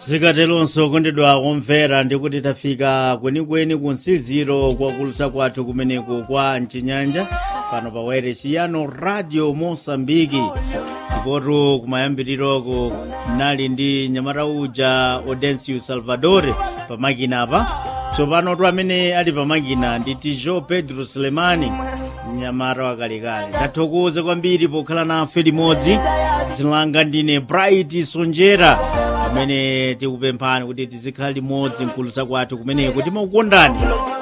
zikatelonso kondedwa kumvera ndikuti tafika kwenikweni ku msiziro kwakulusa kwathu kumeneku kwa mchinyanja pano pa wairesi yano radio mosambiki ndipotu kumayambiriroko nali ndi nyamata uja audencio salvador pamakina apa tsopano tu amene ali pamakina ndi tijo pedro sulemani mnyamata wakalekale ndathokoza kwambiri pokhala nafe limodzi dzina langa ndine bright sonjera amene tikupemphani kuti tizikhala limodzi mkulusa kwathu kumeneko timakukondani